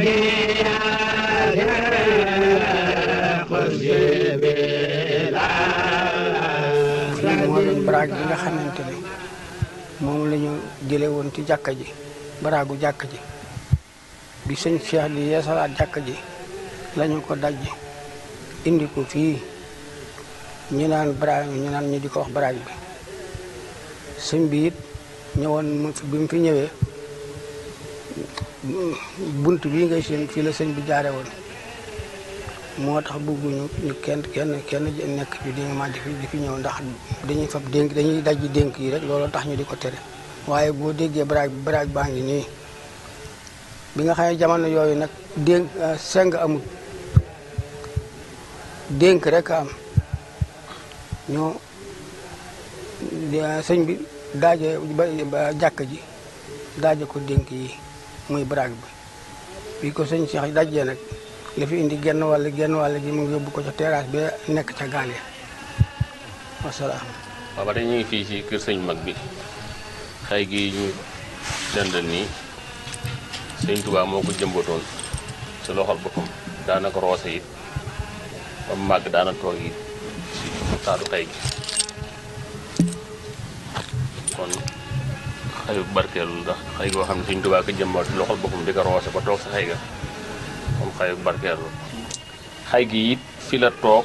fii moo doon baraag bi nga xamante ne moom la ñu jële woon ci jàkka ji baraagu jàkka ji bi sëñ Cheikh di yeesalaat jàkka ji lañu ko daj indi ko fii ñu naan baraag ñu naan ñu di ko wax baraag bi sëñ bi it ñëwoon mu fi bi mu fi ñëwee bunt bii ngay seen fii la sëñ bi jaare woon moo tax bëgguñu ñu kenn kenn kenn nekk fi di ma di fi di fi ñëw ndax dañuy fab dénk dañuy dajji dénk yi rek loolu tax ñu di ko tere waaye boo déggee baraag bi baraag baa ngi nii bi nga xam ne jamono yooyu nag dénk seng amul dénk rek am ñoo sëñ bi daaje ba jàkk ji daaje ko dénk yi muy baraag bi bi ko sëñ Cheikh dajee nag la fi indi genn wàll genn wàll gi mu ngi yóbbu ko ca terrasse bi nekk ca gaal ya wasalaam waaw ba tey ñu ngi fii ci kër sëñ mag bi xay gi ñu dendal nii sëñ Tuubaa moo ko jëmbatoon ci loxol boppam daana ko roose it ba mu màgg daana toog it ci taatu xay gi kon xayu barkeelu ndax xay goo xam ne sëñ Tuubaa ko jëmbat ci loxol boppam di ko roose ba toog sa xay ga kon xayu barkeelu xay gi it fi la toog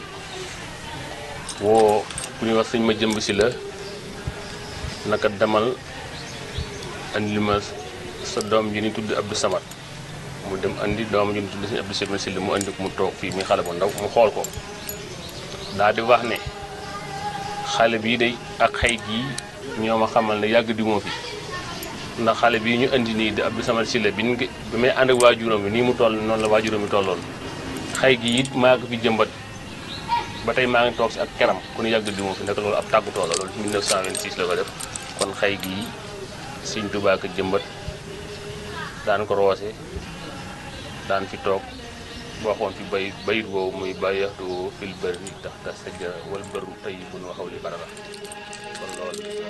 woo ku ñuy wax sëñ ma jëmb si la naka demal andi ma sa doom ji ni tudd Abdou Samad mu dem andi doom ji ni tudd sëñ Abdou Samad si la mu andi ko mu toog fii muy xale bu ndaw mu xool ko daa di wax ne xale bii day ak xay gii ñoo ma xamal ne yàgg di moo fi ndax xale bii ñu andi nii di Abdou Samad si la bi ñu bi may ànd ak waajuram bi nii mu toll noonu la waajuram bi tolloon xay gi it maa ko fi jëmbat ba tey maa ngi toog si ak keram ku ñu yàgg di moo fi nekk loolu ab tàggutoo la loolu 1926 la ko def kon xay gii Sëñ Tuubaa ko jëmbat daan ko roose daan fi toog waxoon fi bay bayit woowu muy bàyyaxtu fil bëri tax ta sajja wal bëru tey bu nu waxaw li barara kon loolu